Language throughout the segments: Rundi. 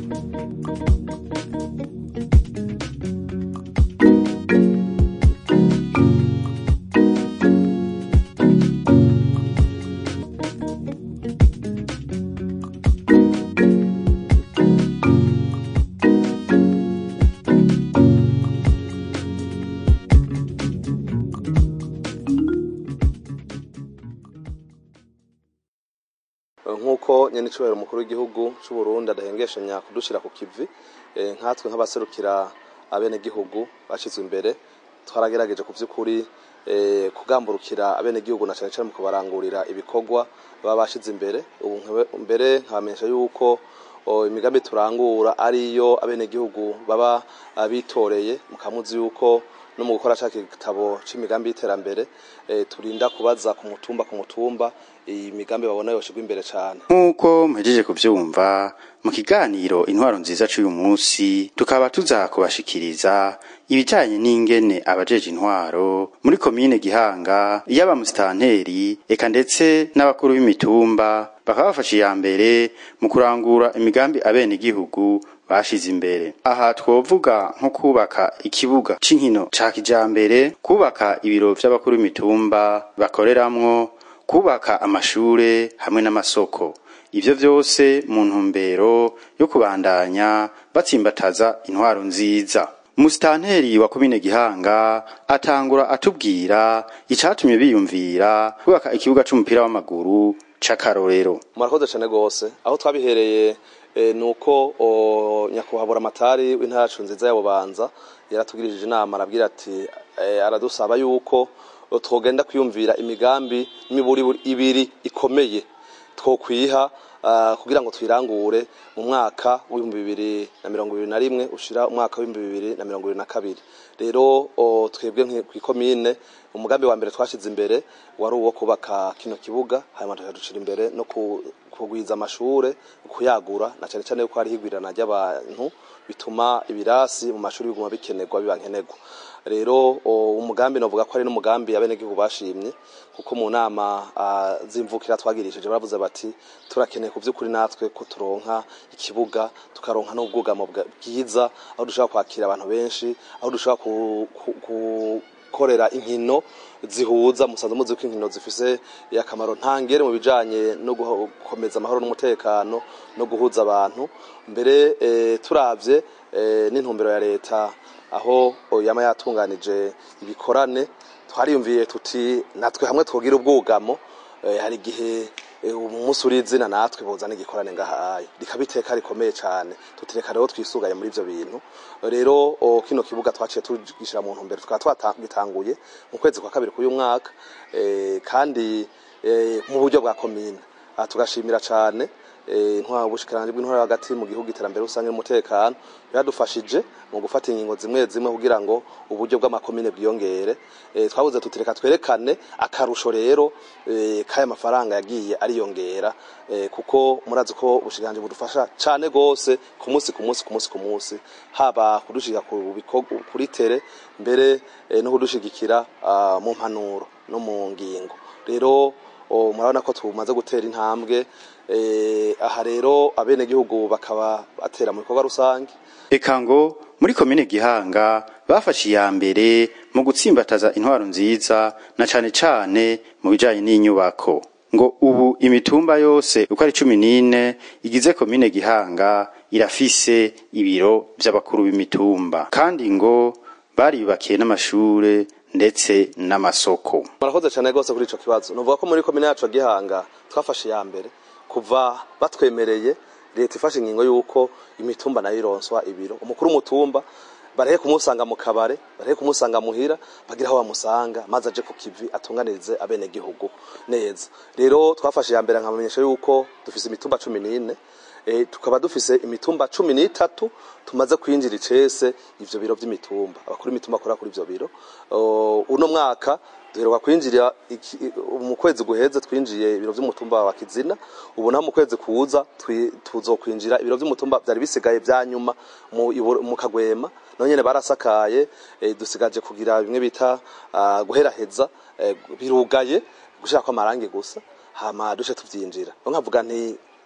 nk'uko nyene icubahiro umukuru w'igihugu c'u Burundi adahengeshanya kudushira ku kivi eh, nkatwe nk'abaserukira abenegihugu bashizwe imbere twaragerageje ku vy'ukuri eh, kugamburukira abenegihugu na cane cane mu kubarangurira ibikorwa baba bashize imbere ubu nkebe- mbere nkabamenyesha yuko o, imigambi turangura ariyo abenegihugu baba ah, bitoreye mukamuzi yuko no mu gukora ca gitabo c'imigambi y'iterambere eh, turinda kubaza ku mutumba ku mutumba iyi migambi babona yoshirwa imbere cane nk'uko muhejeje kuvyumva mu kiganiro intwaro nziza c'uyu munsi tukaba tuza kubashikiriza ibijanye n'ingene abajeje intwaro muri komine gihanga yaba musitanteri eka ndetse n'abakuru b'imitumba bakaba bafashe iya mbere mu kurangura imigambi abenegihugu bashize imbere aha twovuga nko kubaka ikibuga c'inkino ca kijambere kubaka ibiro vy'abakuru b'imitumba bakoreramwo kubaka amashure hamwe n'amasoko ivyo vyose mu ntumbero yo kubandanya batsimbataza intwaro nziza umusitanteri wa komine gihanga atangura atubwira icatumye biyumvira kubaka ikibuga c'umupira w'amaguru c'akarorero murakoze cane gose aho twabihereye eh, nuko o, nyakubahwa amatari w'intara yacu nziza ya bubanza yaratugirishije inama arabwira ati eh, aradusaba yuko o, twogenda kwiyumvira imigambi n'imiburiburi ibiri ikomeye twokwiha ah, kugira ngo tuyirangure mu mwaka w'ibihumbi bibiri na mirongo ibiri na rimwe ushira umwaka w'ibihumbi bibiri na mirongo ibiri na kabiri rero o, twebwe nki- kw'ikomine umugambi wa mbere twashize imbere wari uwo kubaka kino kibuga hanyuma tukadushira imbere no ku- kugwiza amashure kuyagura na cane cane yuko hari higwirana ry'abantu bituma ibirasi mu mashuri biguma bikenerwa biba nkenerwa rero o, umugambi novuga ko ari n'umugambi abenegihugu bashimye kuko mu nama ah, z'imvukira twagirishije baravuze bati turakeneye ku vy'ukuri natwe ko turonka ikibuga tukaronka n'ubwugamo bwa- bwiza aho dushobora kwakira abantu benshi aho dushobora ku, ku, ku korera inkino zihuza musanze muzi ko inkino zifise akamaro ntangere mu bijanye no gukomeza amahoro n'umutekano no guhuza abantu mbere eh, turavye eh, n'intumbero ya leta aho o, yama yatunganije ibikorane twariyumviye tuti natwe hamwe twogira ubwugamo eh, hari igihe eh, umunsi uri izina natwe bozana igikorane ngahaye rikabiteka rikomeye cane tutireka rero twisugaye muri ivyo bintu rero o, kino kibuga twaciye tugishira mu ntumbero tukaba twagitanguye mu kwezi kwa kabiri k'uyu mwaka eh, kandi eh, mu buryo bwa komine aha tugashimira cane eh, intwaro ubushikiranganje bw'intwaro hagati mu gihugu iterambere rusange n'umutekano yadufashije mu gufata ingingo zimwe zimwe kugira ngo uburyo bw'amakomine bwiyongere eh, twabuze tutireka twerekane akarusho rero eh, k'aya mafaranga yagiye ariyongera eh, kuko murazi ko ubushikiranganje budufasha cane gose ku munsi ku munsi ku munsi ku munsi haba kudushika ku bikorwa kuri tere mbere eh, no kudushigikira ah, mu mpanuro no mu ngingo rero o, murabona ko tumaze gutera intambwe eh, aha rero abenegihugu bakaba batera mu bikorwa rusange eka ngo muri komine gihanga bafashe iya mbere mu gutsimbataza intwaro nziza na cane cane mu bijanye n'inyubako ngo ubu imitumba yose uko ari cumi n'ine igize komine gihanga irafise ibiro vy'abakuru b'imitumba kandi ngo bariyubakiye n'amashure ndetse n'amasoko murakoze cyane rwose kuri ico kibazo nuvuga ko muri komine yacu ya gihanga twafashe iya mbere kuva batwemereye leta ifashe ingingo y'uko imitumba nayo ironswa ibiro umukuru w'umutumba barahe kumusanga mu kabare barahe kumusanga muhira bagira aho bamusanga maze aje ku kivi atunganirize abenegihugu neza rero twafashe iya mbere nkamenyesha yuko dufise imitumba cumi n'ine e, tukaba dufise imitumba cumi n'itatu tumaze kwinjira icese ivyo biro vy'imitumba abakuru imitumba akora kuri ivyo biro O, uno mwaka duheruka kwinjira iki- mu kwezi guheze twinjiye ibiro vy'umutumba wa kizina ubu naho mu kwezi kuza twi- tuzokwinjira ibiro vy'umutumba vyari bisigaye vya nyuma mu, Iburo- mu kagwema naho nyene barasakaye e, dusigaje kugira bimwe bita ah, guheraheza e, birugaye gushaka amarangi gusa hama duce tuvyinjira niyo nkavuga nti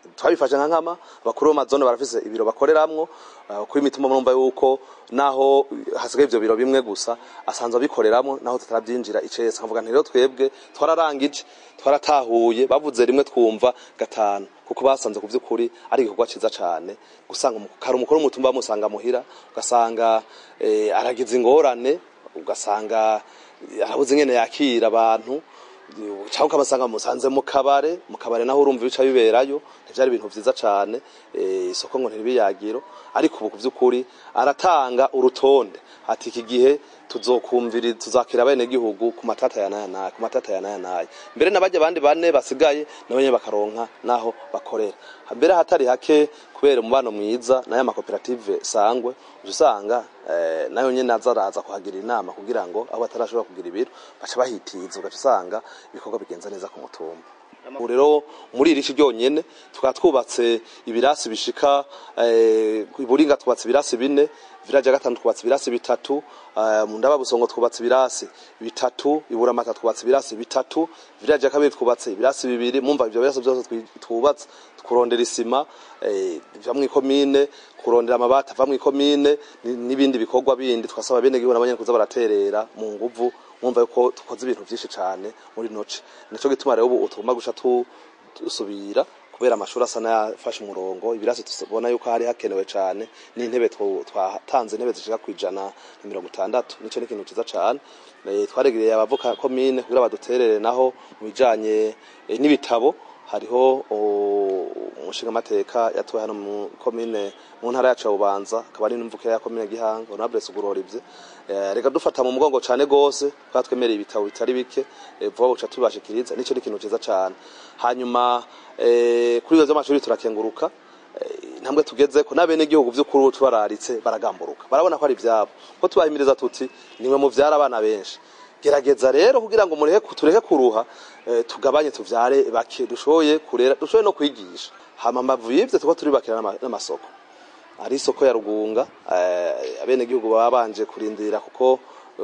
twabifashe nka nkama abakuru b'amazone barafise ibiro bakoreramwo uh, kuri imitumba murumva yuko naho hasigaye ivyo biro bimwe gusa asanzwe abikoreramwo naho tutaravyinjira icese nkavuga nti rero twebwe twararangije twaratahuye bavuze rimwe twumva gatanu kuko basanze ku vy'ukuri ari igikorwa ciza cane gusanga umu- kare umukuru w'umutumba bamusanga muhira ugasanga eh, aragize ingorane ugasanga eh, arabuze ingene yakira abantu cyangwa ukabasanga musanze mu kabare mu kabare naho urumva ibica biberayo ntivyari ibintu vyiza cane eh, isoko ngo ntiribiyagiro ariko ubu ku vy'ukuri aratanga urutonde ati iki gihe tuzokumvira tuzakira bene gihugu ku matata ya naya naya ku matata ya naya naya mbere nabajya abandi bane basigaye nabo nyene bakaronka naho bakorera mbere hatari hake kubera umubano mwiza n'aya makoperative sangwe uca usanga eh, nayo nyene azaraza kuhagira inama kugira ngo aho batarashobora kugira ibiro baca bahitiza ugaca usanga ibikorwa bigenza neza ku mutumba ubu rero muri iri shi ryonyene tukaba twubatse ibirasi bishika eh, iburinga twubatse ibirasi bine village ya gatanu twubatse ibirasi bitatu eh, mu ndaba busongo twubatse ibirasi bitatu iburamata twubatse ibirasi bitatu village ya kabiri twubatse ibirasi bibiri mumva ivyo birasi byose twi- twubatse kurondera isima eh, va mw'ikomine kurondera amabati ava mw'ikomine ni- n'ibindi bikorwa bindi twasaba bene gihugu nabanyene kuza baraterera mu nguvu mwumva yuko dukoze ibintu vyinshi cane muri noce nico gituma rero ubu tugomba guca tu- dusubira kubera amashuri asa n'ayafashe umurongo ibirasi tubona yuko hari hakenewe cane n'intebe twa- twatanze intebe zishika kwijana na mirongo itandatu nico ni ikintu ciza cane Eh, twaregereye abavuka komine kugira baduterere naho mu bijanye eh, n'ibitabo hariho o, umushinga amateka yatowe hano mu komine mu ntara yacu ya Bubanza akaba ari n'imvuke ya komine Gihanga honorable Sugurorivye eh, reka dufata mu mugongo cane gose kwa twemereye ibitabo bitari bike eh, vuba buca tubashikiriza nico ni ikintu ciza cane hanyuma eh, kuri ibyo by'amashuri turakenguruka eh, intambwe tugeze ko n'abene gihugu vy'ukuri tubararitse baragamburuka barabona ko ari ivyabo ko tubahimiriza tuti nimwe mu vyara abana benshi gerageza rero kugira ngo mureke tureke kuruha eh, tugabanye tuvyare bake dushoboye kurera dushoboye no kwigisha hama mbavu y'ivyo tuko turibakira n'ama- n'amasoko ari isoko ya rugunga eh, abene gihugu baba banje kurindira kuko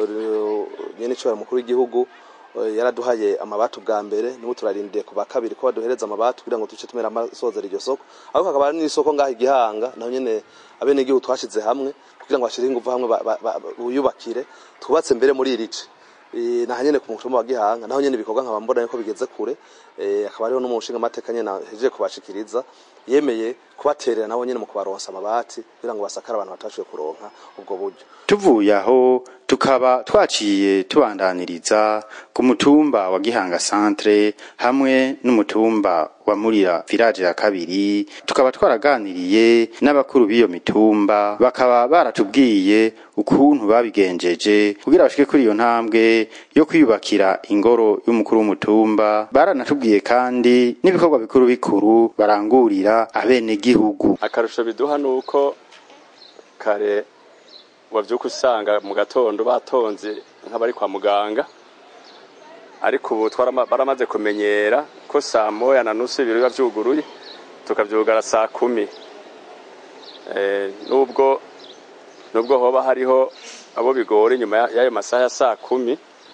eh, nyene icobera mukuru w'igihugu eh, yaraduhaye amabati ubwa mbere n'ubu turarindiye ku ba kabiri ko baduhereza amabati kugira ngo tuce tumera amasozera iryo soko ariko hakaba hari n'isoko ngaho igihanga naho nyene abene gihugu twashize hamwe kugira ngo bashire ingufu hamwe ba- ba- ba- buyubakire twubatse mbere muri irice Eh, naha nyene ku mutumba wa Gihanga naho nyene ibikorwa nkaba mbona yuko bigeze kure eh, akaba ariho n'umushinga amateka nyene hejeje kubashikiriza yemeye kubaterera nabo nyene mu kubaronsa amabati kugira ngo basakare abantu batashoboye kuronka ubwo buryo tuvuye aho tukaba twaciye tubandaniriza ku mutumba wa Gihanga Centre hamwe n'umutumba wa Murira village ya kabiri tukaba twaraganiriye n'abakuru b'iyo mitumba bakaba baratubwiye ukuntu babigenjeje kugira bashike kuri iyo ntambwe yo kwiyubakira ingoro y'umukuru w'umutumba baranatubwiye kandi n'ibikorwa bikuru bikuru barangurira abene gihugu akarusho biduha nuko kare wavyuka usanga mu gatondo batonze nk'abari kwa muganga ariko ubu twarama- baramaze kumenyera ko saa moya na nusu ibiro biba vyuguruye tukavyugara saa kumi Eh, nubwo nubwo hoba hariho abo bigora inyuma ya- y'ayo masaha ya saa kumi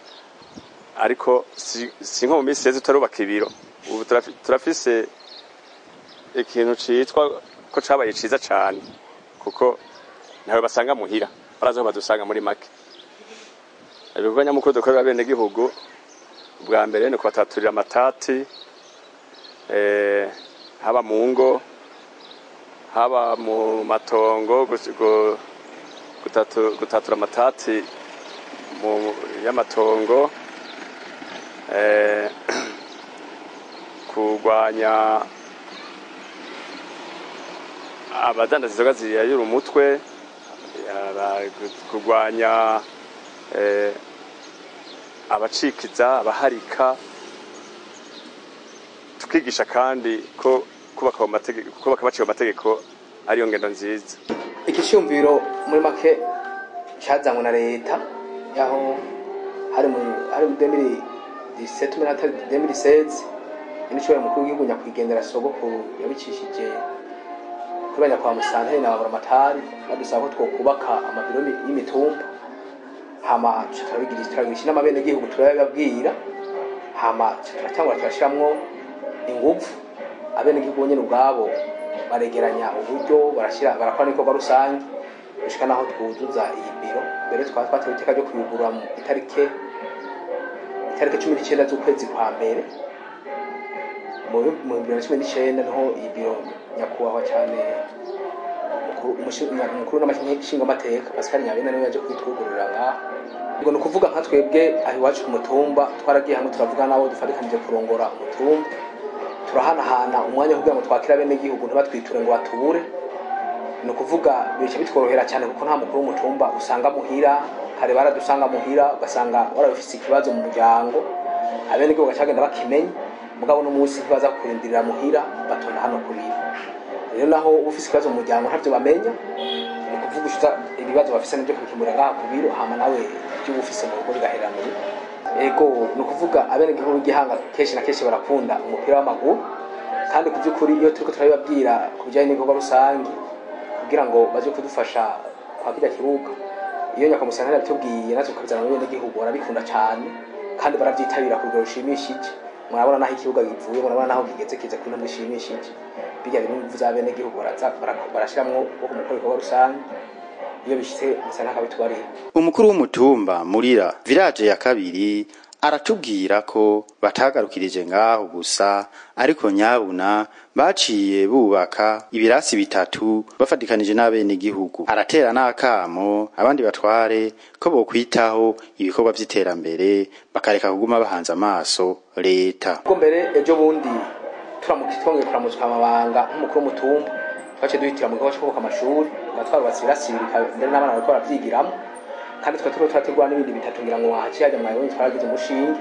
ariko si, si nko mu minsi yeze turubaka ibiro ubu turafi- turafise ikintu citwa ko cabaye ciza cane kuko ntawe basanga muhira barazi aho badusanga muri make ibikorwa nyamukuru dukorera bene gihugu bwa mbere ni kubataturira amatati eh, haba mu ngo haba mu matongo gus- gu- gutatu- gutatura amatati mu y'amatongo eh, kurwanya abadandaza inzoga ziyayura umutwe yara- kurwanya eh, abacikiza abaharika tukigisha kandi ko kubaka mu mategeko kubaka baciye mu mategeko ariyo ngendo nziza igicumviro muri make cyazanywe na leta yaho hari mu hari mu demiri diseti muri atari demiri sezi inishobora mukuru w'igihugu nyakwigendera sogokuru yabicishije kuri nyakwa musanteri na baburamatari badusaba ko twokubaka amabiro y'imi- y'imitumba hama tuca turabigirisha turabigisha n'amabene gihugu turabibabwira hama tuca turatangura turashiramwo ingufu abenegihugu nyene ubwabo baregeranya uburyo barashyira barakora n'ibikorwa rusange gushika naho twuzuza iyi biro mbere twaba twatewe iteka ryo kuyugurura mu itarike itariki cumi n'icyenda z'ukwezi kwa mbere mu bihumbi bibiri na cumi n'icyenda niho iyi biro nyakubahwa cyane umukuru- umushi- umukuru n'amashingamateka pascal nyabenda niwe yaje kwitwugururira ngaho ubwo ni ukuvuga nka twebwe aho iwacu ku mutumba twaragiye hamwe turavuga n'abo dufatikanije kurongora umutumba turahanahana umwanya wo kugira ngo twakire abenegihugu ntibatwiture ngo batubure ni ukuvuga bica bitworohera cyane kuko nta mukuru w'umutumba usanga muhira kare baradusanga muhira ugasanga warabifise ikibazo mu muryango abenegihugu bagacagenda bakimenya mugabo n'umunsi ntibaza kurindirira muhira batonda hano kurira rero naho uba ufise ikibazo mu muryango ntavyo bamenya ni ukuvuga ushiza ibibazo bafise nibyo kubikemurira ngaha ku biro hama nawe ibyo uba ufise mu rugo bigaheranira ego ni ukuvuga abenegihugu b'igihanga kenshi na kenshi barakunda umupira w'amaguru kandi ku by'ukuri iyo turiko turabibabwira ku bijyanye n'ibikorwa rusange kugira ngo baje kudufasha kwa kirya kibuga iyo nyakamusana yabitubwiye natwe tukabizana mu benegihugu barabikunda cyane kandi barabyitabira ku rugero rushimishije murabona naho ikibuga givuye murabona naho kigeze kize ku ntambwe ishimishije bijya bintu bivuze abenegihugu baraza bara- barashiramwo wo kumukora ibikorwa rusange iyo bishitse musana akabitubarira umukuru w'umutumba murira village ya kabiri aratubwira ko batagarukirije ngaho gusa ariko nyabuna baciye bubaka ibirasi bitatu bafatikanije n'abenegihugu aratera n'akamo abandi batware ko bokwitaho ibikorwa vy'iterambere bakareka kuguma bahanze amaso leta ubwo mbere ejo bundi turamuka twongeye kuramutswa amabanga nk'umukuru w'umutumba twaciye duhitira mu gikorwa cyo kubaka amashuri tuba twarubatse ibirasi bibiri ka- mbere n'abana bariko baravyigiramo kandi tukaba turiko turategura n'ibindi bitatu ngira ngo wahaciye hajya mwabonye twaragize umushinge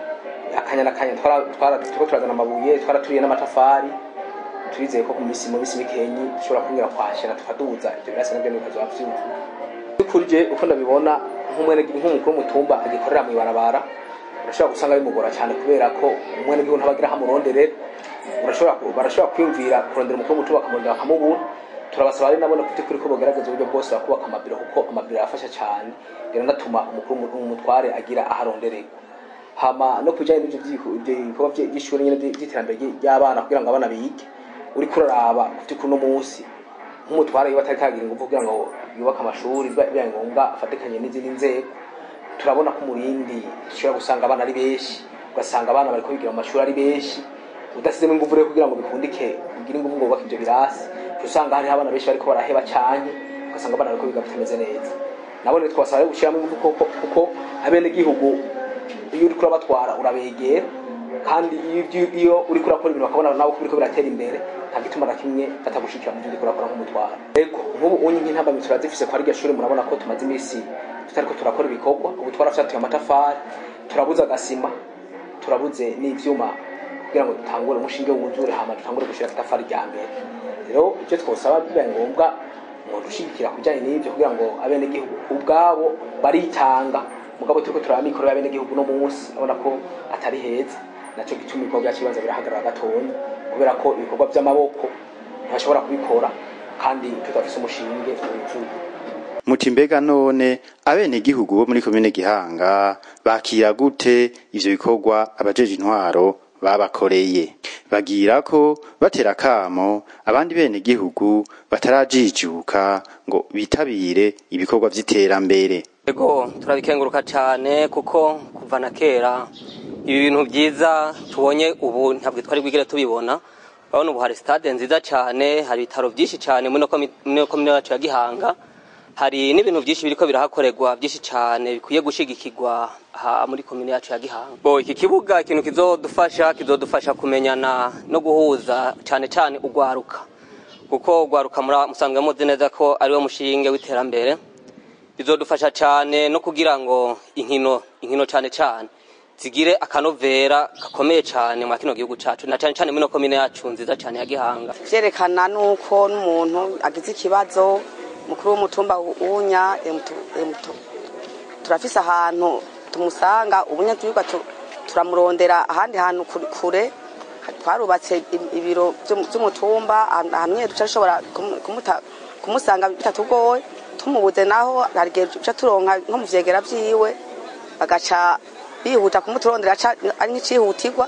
akanya n'akanya twara- twara- turiko turazana amabuye twaraturiye n'amatafari turizeye ko ku misi mu misi mikenyi dushobora kwinjira kwashira tukaduza ivyo birasi navyo bikazoba vyuzuye kuri je uko ndabibona nk'umwene nk'umukuru w'umutumba agikorera mw'ibarabara urashobora gusanga bimugora cyane kubera ko umwene gihugu ntabagira hamuronderera urashobora ku- barashobora kwiyumvira kurondera umukuru w'umutumba bakamurondera bakamubura turabasaba ari nabone ku by'ukuri ko bogerageza uburyo bwose bakubaka amabiro kuko amabiro arafasha cyane rero natuma umukuru w'umutware agira aharondererwa hama no kujyanye n'ibyo byihu- ibyo bikorwa bye- by'ishuri nyine by- by'iterambere ry- ry'abana kugira ngo abana bige uriko uraraba ku by'ukuri uno munsi nk'umutware iyo atari kagira ingufu kugira ngo yubake amashuri biba bibaye ngombwa afatikanye n'izindi nzego turabona ko umurindi ushobora gusanga abana ari benshi ugasanga abana bariko bigira mu mashuri ari benshi udasizemo ingufu rero kugira ngo bikundike ugire ingufu ngo wubake ibyo birasi uca usanga hariho abana benshi bariko baraheba cyane ugasanga abana bariko biga bitameze neza nabo rero twasaba rero gushyiramo ingufu kuko kuko abenegihugu iyo uriko urabatwara urabegera kandi iyo ibyo- iyo uriko urakora ibintu bakabona nawe ko biriko biratera imbere nta gituma na kimwe batagushikira mu byo uriko urakora nk'umutwara ego nk'ubu unyi nk'intambamyi turazifise kwa rya shuri murabona ko tumaze iminsi tutariko turakora ibikorwa ubu twarafyatuye amatafari turabuze agasima turabuze n'ivyuma kugira ngo dutangure umushinge wuzure hama dutangure gushira itafari rya mbere rero ivyo twosaba bibaye ngombwa umuntu ushigikira kujyanye n'ibyo kugira ngo abenegihugu ubwabo baritanga mugabo turiko turaba mikoro y'abenegihugu no munsi abona ko atari heza naco gituma ibikorwa byacu bibanza birahagarara gatonya kubera ko ibikorwa by'amaboko ntibashobora kubikora kandi tutafise umushinge wuzuye muti mbega none abenegihugu bo muri komine gihanga bakira gute ivyo bikorwa abajeje intwaro babakoreye bagira ko batera kamo abandi benegihugu batarajijuka ngo bitabire ibikorwa vy'iterambere Ego turabikenguruka cyane kuko kuva na kera ibi bintu byiza tubonye ubu ntabwo twari bwigere tubibona urabona ubu hari stade nziza cyane hari ibitaro byinshi cyane muri ino komi- muri ino komine yacu ya Gihanga hari n'ibintu byinshi biriko birahakorerwa byinshi cyane bikwiye gushigikirwa aha muri komine yacu ya Gihanga bo iki kibuga ikintu kizodufasha kizodufasha kumenyana no guhuza cyane cyane ugwaruka kuko ugwaruka mura- musanzwe muzi neza ko ariwo mushinge w'iterambere bizodufasha cyane no kugira ngo inkino inkino cyane cyane zigire akanovera gakomeye cyane mu kino gihugu cyacu na cyane cyane muri no komine yacu nziza cyane ya Gihanga vyerekana nuko n'umuntu agize ikibazo mukuru w'umutumba unya emutu- emutu- turafise ahantu tumusanga ubunya turiga tu- turamurondera ahandi hantu kure- kure twarubatse i- ibiro vy'um- vy'umutumba ahantu ahantu nyene duca dushobora kumu- kumuta- kumusanga bitatugoye tumubuze naho hari igihe duca turonka nko mu vyegera vyiwe bagaca bihuta kumuturondera ca- ari nk'icihutirwa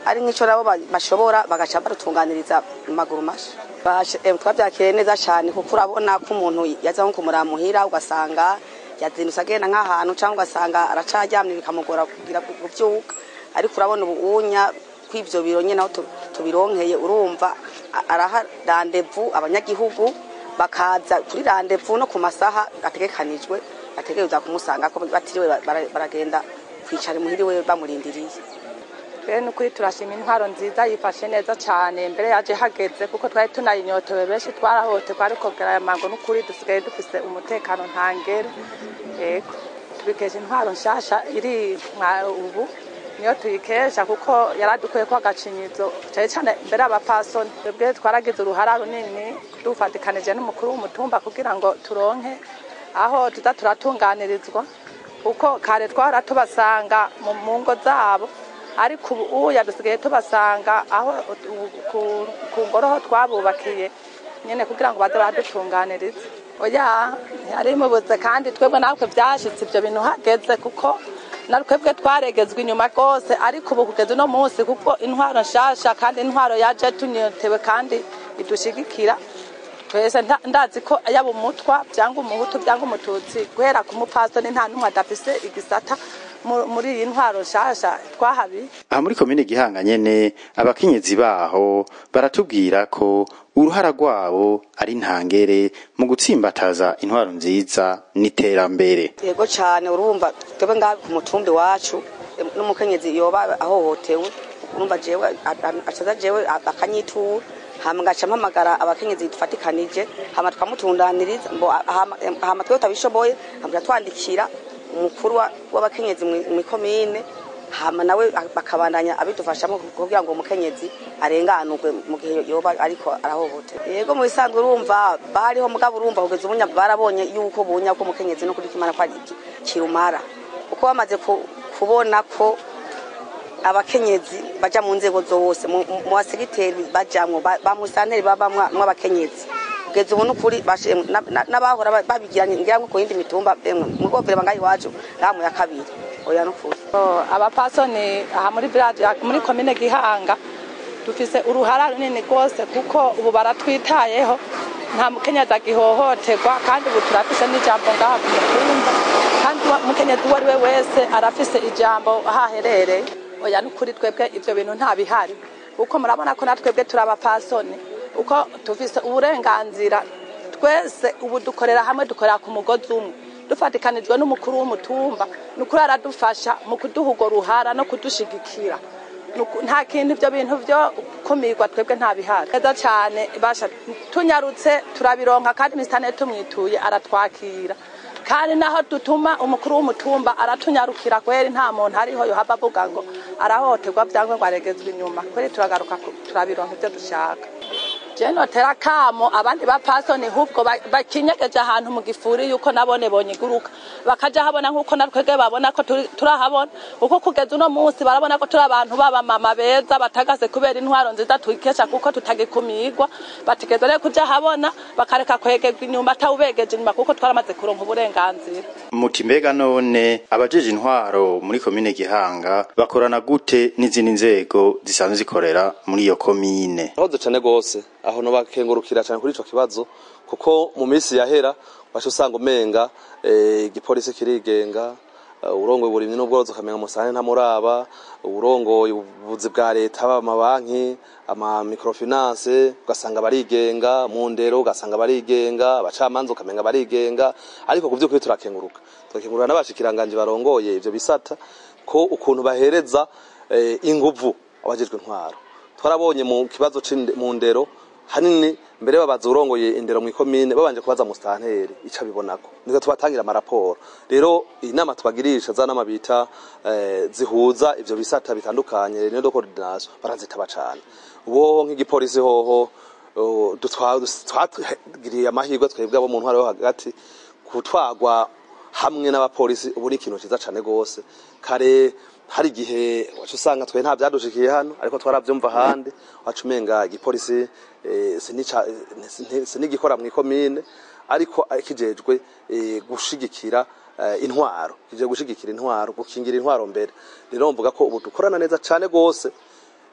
ari nk'icyo nabo ba- bashobora bagaca barutunganiriza mu maguru masha Bashe- em, twabyakiriye neza cyane kuko urabona ko umuntu yaza nko kumuramuhira ugasanga yazindutse agenda nk'ahantu cyangwa ugasanga aracaryamye bikamugora kugira kubyuka ariko urabona ubuunya kw'ivyo biro nyene aho tu- tubironkeye urumva a- araha randevu abanyagihugu bakaza kuri randevu no ku masaha ategekanijwe bategereza kumusanga ko batiriwe bara- baragenda kwicara imuhiriwe bamurindiriye rero ni ukuri turashima intwaro nziza yifashe neza cyane mbere yaje hageze kuko twari tunayinyotewe benshi twarahohoterwa ariko aya mango n'ukuri dusigaye dufise umutekano ntangere yego tubikesha intwaro nshasha iri mwa ubu niyo tuyikesha kuko yaradukuye ko agacinyizo cyane cyane mbere y'abapasoni twebwe twaragize uruhara runini dufatikanije n'umukuru w'umutumba kugira ngo turonke aho tuza turatunganirizwa kuko kare twara tubasanga mu mu ngo zabo ariko ubu uya dusigaye tubasanga aho u- ku- ku ngoro ho twabubakiye nyine kugira ngo baze baradutunganiriza oya yari mubuze kandi twebwe natwe byashitse ibyo bintu hageze kuko na twebwe twaregezwa inyuma rwose ariko ubu kugeza uno munsi kuko intwaro nshasha kandi intwaro yaje tunyotewe kandi idushigikira twese nda- ndazi ko yaba umutwa cyangwa umuhutu cyangwa umututsi guhera ku mupasoni nta n'umwe adafise igisata mu- muri iyi ntwaro nshasha twahabi aha muri komine gihanga nyene abakenyezi baho baratubwira ko uruhara rwabo ari ntangere mu gutsimbataza intwaro nziza n'iterambere yego cyane urumva twebwe ngaha ku mutumbi wacu em, n'umukenyezi yoba ahohotewe urumva jewe a- a- acaza jewe a- akanyitura hama ngaca mpamagara abakenyezi dufatikanije hama tukamutundaniriza mbo a- hama em, hama twebwe tutabishoboye hama twandikira umukuru wa- w'abakenyezi mwi- mw'ikomine hama nawe a- bakabandanya abidufashamo kugira ngo umukenyezi arenganurwe mu gihe yoba ariko arahohoterwa yego mu bisanzwe urumva bariho mugabo urumva kugeza ubunya barabonye yuko bunya ko umukenyezi no kuri kimana ko ari iki- kirumara kuko bamaze ku- kubona ko abakenyezi baja mu nzego zose mu mu basegiteri bajamwo ba ba musanteri babamwo abakenyezi kugeza ubu nukuri bashe- na- na- n'abahora ba- babigira ngira ngo ku yindi mitumba emwe mu rwogere bangahe iwacu ngaha mu ya kabiri oya nukuri Oh, abapasoni aha muri village muri komine gihanga dufise uruhara runini rwose kuko ubu baratwitayeho nta mukenyezi agihohoterwa kandi ubu turafise n'ijambo ngaha ku mutumba kandi uwa- umukenyezi uwo ari we wese arafise ijambo aho aherereye oya nukuri twebwe ivyo bintu nta bihari kuko murabona ko natwebwe turi abapasoni uko tufise uburenganzira twese ubu dukorera hamwe dukorera ku mugozi umwe dufatikanijwe n'umukuru w'umutumba ni ukuri aradufasha mu kuduha urwo ruhara no kudushigikira Nuku- nta kintu ibyo bintu byo kumirwa twebwe nta bihari neza cyane basha tunyarutse turabironka kandi misitane tumwituye aratwakira kandi naho dutuma umukuru w'umutumba aratunyarukira kweri nta muntu ariho yohava avuga ngo arahohoterwa byangwa ngo aregezwe inyuma kweri turagaruka ku- turabironka ibyo dushaka je notera kamo abandi bapasoni hubwo ba- bakinyegeje ahantu mu gifuri yuko nabone bonyiguruka bakaja habona nkuko natwege babona ko turi- turahabona uko kugeza uno munsi barabona ko turi abantu b'abamama beza batagase kubera intwaro nziza tuyikesha kuko tutagikumirwa bategeza rero kuja habona bakareka kwegerwa inyuma atawubegeje inyuma kuko twaramaze kuronka uburenganzira muti mbega none abajeje intwaro muri komine gihanga bakorana gute n'izindi nzego zisanzwe zikorera muri iyo komine ahoze cane gose aho no bakengurukira cane kuri ico kibazo kuko mu minsi yahera wacu usanga umenga eh, igipolisi kirigenga eh, urongoye uburimyi n'ubworozi ukamenga musane ntamuraba urongoye ubuvuzi bwa leta haba amabanki ama microfinance ugasanga barigenga mu ndero ugasanga barigenga abacamanza ukamenga barigenga ariko ku vy'ukuri turakenguruka turakengurura n'abashikiranganje barongoye ivyo bisata ko ukuntu bahereza eh, inguvu abajejwe intwaro twarabonye mu kibazo c'inde- mu ndero hanini mbere babaza urongoye indero mu ikomine babanje kubaza musitanteri ico abibonako niko tubatangira amaraporo rero inama tubagirisha za nama bita eh, zihuza ivyo bisata bitandukanye reunion de coordination barazitaba cane ubo nk'igipolisi hoho oh, dutwa- twagiriye amahirwe twebwe abo mu ntwaro yo hagati gutwagwa hamwe n'abapolisi ubu ni ikintu ciza cane gose kare hari igihe wacu usanga twe nta byadushikiye hano ariko twaravyumva ahandi wacu umenga igipolisi eh, sinica- eh, sinigikora mu ikomine ariko kijejwe eh, gushigikira eh, intwaro kije gushigikira intwaro gukingira intwaro mbere rero mvuga ko ubu dukorana neza cane gose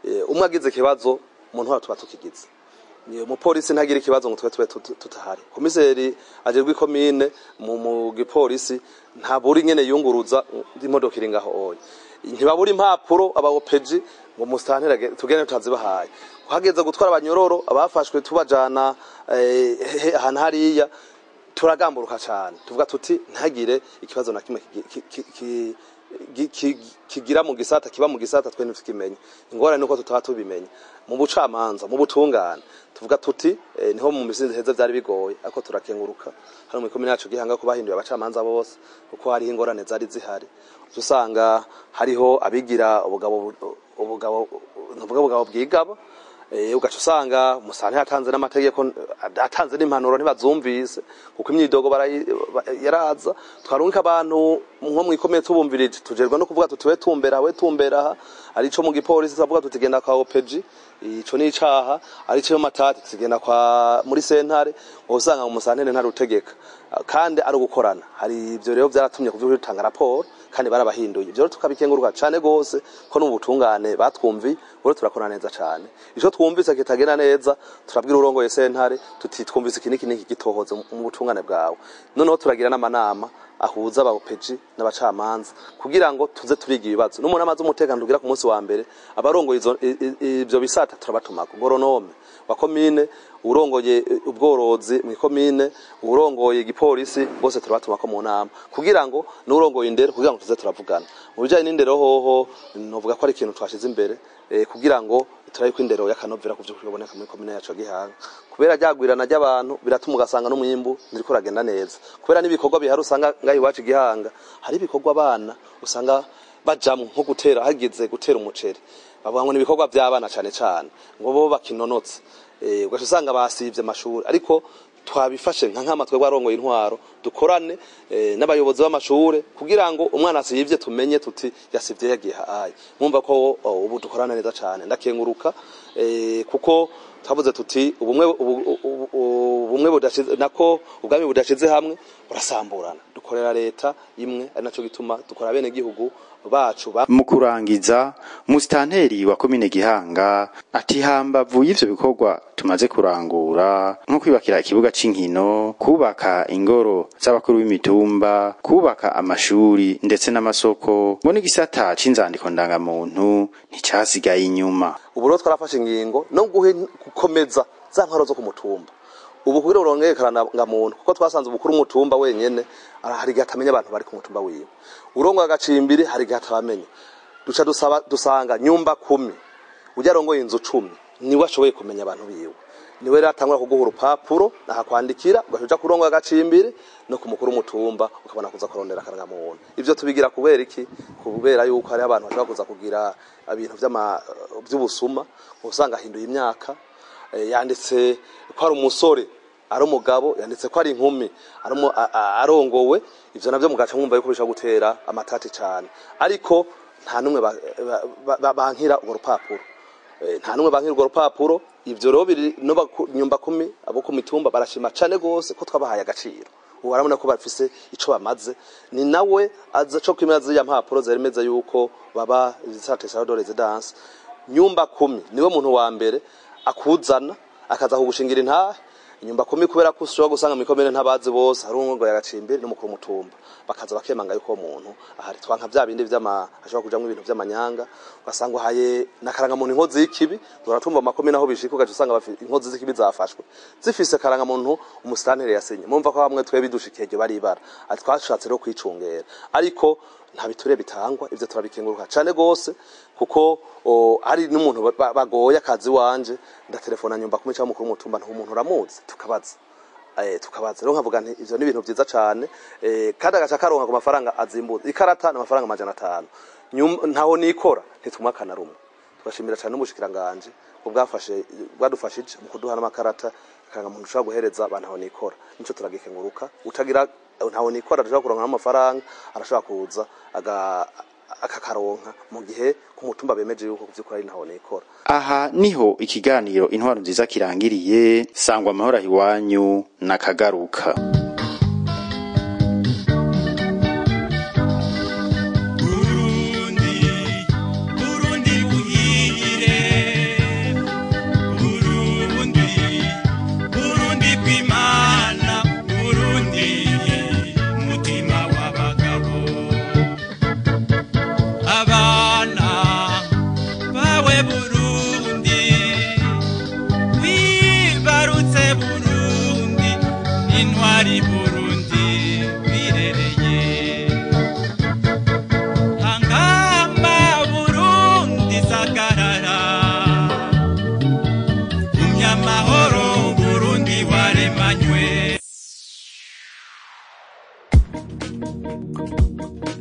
eh, umwe agize ikibazo mu ntwaro tuba tukigize Ni umupolisi ntagira ikibazo ngo twe tube tut- tutahari komiseri ajerwa ikomine mu mu gipolisi ntaburi nyene yunguruza imodoka iri ngaho oya ntibabura impapuro abaopeji ngo musitantera tugende tutazibahaye hageze gutwara abanyororo abafashwe tubajana eh, he- ahantu hariya turagamburuka cyane tuvuga tuti ntagire ikibazo na kimwe ki- ki- ki- ki- gi- ki- kigira mu gisata kiba mu gisata twe ntitukimenya ingorane nuko tutaba tubimenye mu bucamanza mu butungane tuvuga tuti eh, niho mu misinzi heza byari bigoye ariko turakenguruka hano mu ikomine yacu gihanga ko bahinduye abacamanza bose kuko hariho ingorane zari zihari Uca usanga hariho abigira ubugabo ubugabo ntuvuga ubugabo bwigaba Eh, ugaca usanga umusane yatanze n'amategeko atanze n'impanuro ntibazumvise kuko imyidogo barayi- ba- yaraza twarungika abantu nko mwikomeye tubumvirije tujerwa no kuvuga tuti we tumbera we tumbera aha arico mu gipolisi tuvuga tuti genda kwa OPG ico ni icaha arico mu matati tugenda kwa muri sentare ngo usanga mu musantene ntarutegeka kandi ari ugukorana hari ivyo rero vyaratumye kuvyuka bitanga raporo kandi barabahinduye ivyo rero tukabikenguruka cane gose ko no mu butungane batwumvi rero turakora neza cane ico twumvise kitagenda neza turabwira urongoye sentare tuti twumvise iki niki niki gitohoze mu butungane bwawe noneho turagira n'amanama ahuza abaopeji n'abacamanza kugira ngo tuze turiga ibibazo n'umuntu amaze umutekano tugira ku munsi wa mbere abarongoye izo- i- i- ivyo bisata turabatumako goronome wa komine urongoye eh, ubworozi mu komine urongoye igipolisi bose turabatumako mu nama kugira ngo n'urongoye indero kugira ngo tuze turavugana mu bijanye n'indero hoho novuga ko ari ikintu twashize imbere eh, kugira ngo turabe ko indero y'akanovera ku vy'ukuri biboneka muri komine yacu ya Gihanga kubera ryagwirana ry'abantu biratuma ugasanga n'umwimbu ntiriko uragenda neza kubera n'ibikorwa bihari usanga ngaho iwacu i Gihanga hari ibikorwa abana usanga bajamwo nko gutera hageze gutera umuceri bavuga ngo ni ibikorwa by'abana cane cane ngo bo bakinonotse eh ugaca usanga basivye amashuri ariko twabifashe nka nkama twebwe arongoye intwaro dukorane eh, n'abayobozi b'amashure kugira ngo umwana asivye tumenye tuti yasivye yagiye hayi mwumva ko oh, ubu dukorana neza cane ndakenguruka eh, kuko twavuze tuti ubumwe ubu- ubu- ubumwe budashize nako ubwami budashize hamwe burasamburana dukorera leta imwe ari naco gituma dukora bene gihugu bacu ba mu kurangiza musitanteri wa komine gihanga ati hambavu y'ivyo bikorwa tumaze kurangura nko kwibakira ikibuga c'inkino kubaka ingoro z'abakuru b'imitumba kubaka amashuri ndetse n'amasoko ngo n'igisata c'inzandiko ndangamuntu nticasigaye inyuma ubu rero twarafashe ingingo no guhe gukomeza za ntwaro zo ku mutumba ubu kugira ngo urongere karangamuntu kuko twasanze ubukuru umutumba wenyene ara- hari igihe atamenya abantu bari ku mutumba wiwe urongoye agacimbiri hari igihe atabamenya duca dusaba dusanga nyumba kumi ujya arongoye inzu cumi niwe ashoboye kumenya abantu biwe niwe rero atangura kuguha urupapuro ahakwandikira ugaca uja kurongoye agacimbiri no ku mukuru w'umutumba ukabona kuza kurondera akarangamuntu ivyo tubigira kubera iki kubera yuko hariho abantu bashobora kuza kugira ibintu vy'ama- vy'ubusuma usanga ahinduye imyaka eh, yanditse ko ari umusore ari umugabo yanditse ko ari inkumi ari umu- a- a- arongowe ivyo navyo mugaca mwumva yuko bishobora gutera amatati cane ariko nta numwe ba- ba- ba- bankira urwo rupapuro Eh, nta numwe bankira urwo rupapuro ivyo rero biri no baku- nyumba kumi abo ku mitumba barashima cane gose ko twabahaye agaciro ubu barabona ko bafise ico bamaze ni nawe aza co kwimera ziriya mpapuro zeremeza yuko baba izisatesha de residence nyumba kumi niwe muntu wa mbere akuzana akaza kugushingira intahe inyumba kumi kubera ko ushobora gusanga mu ikomine ntabazi bose hari umwe ngo yagacimbiri n'umukuru w'umutumba bakaza bakemanga yuko uwo muntu ahari twanka vya bindi vy'ama ashobora kujamwo ibintu vy'amanyanga ugasanga uhaye nakarangamuntu inkozi y'ikibi turatumva mu makomine aho bishika ugaca usanga bafi- inkozi z'ikibi zafashwe zifise karangamuntu umusitanteri yasinye mumva ko bamwe twe bidushikiye iryo baribara ati twashatse rero kwicungera ariko nta biture bitangwa ivyo turabikenguruka cane gose kuko o, hari n'umuntu ba- ba- bagoye akazi wanje ndatelefona nyumba kumi cyangwa mukuru w'umutumba nta umuntu uramuzi tukabaza eh tukabaza rero nkavuga nti ivyo ni ibintu vyiza cane eh kandi agaca karonka ku mafaranga azimbuza ikarata n'amafaranga amajana atanu Nyum- ntaho nikora ntitumwakana rumwe tugashimira cyane n'umushikiranganje ubwafashe bwadufashije mu kuduha n'amakarata kanga muntu ushobora guhereza abantu aho nikora nico turagikenguruka utagira ntaho nikora arashobora kuronka n'amafaranga arashobora kuza aga akakaronka mu gihe ku mutumba bemeje yuko kuvyukuri ari ntaho nikora aha niho ikiganiro intwaro nziza kirangiriye sangwa amahoro aho iwanyu nakagaruka Burundi, Burundi buhire ni burundi birereye hangama burundi sagarara umya amahoro burundi waremanywe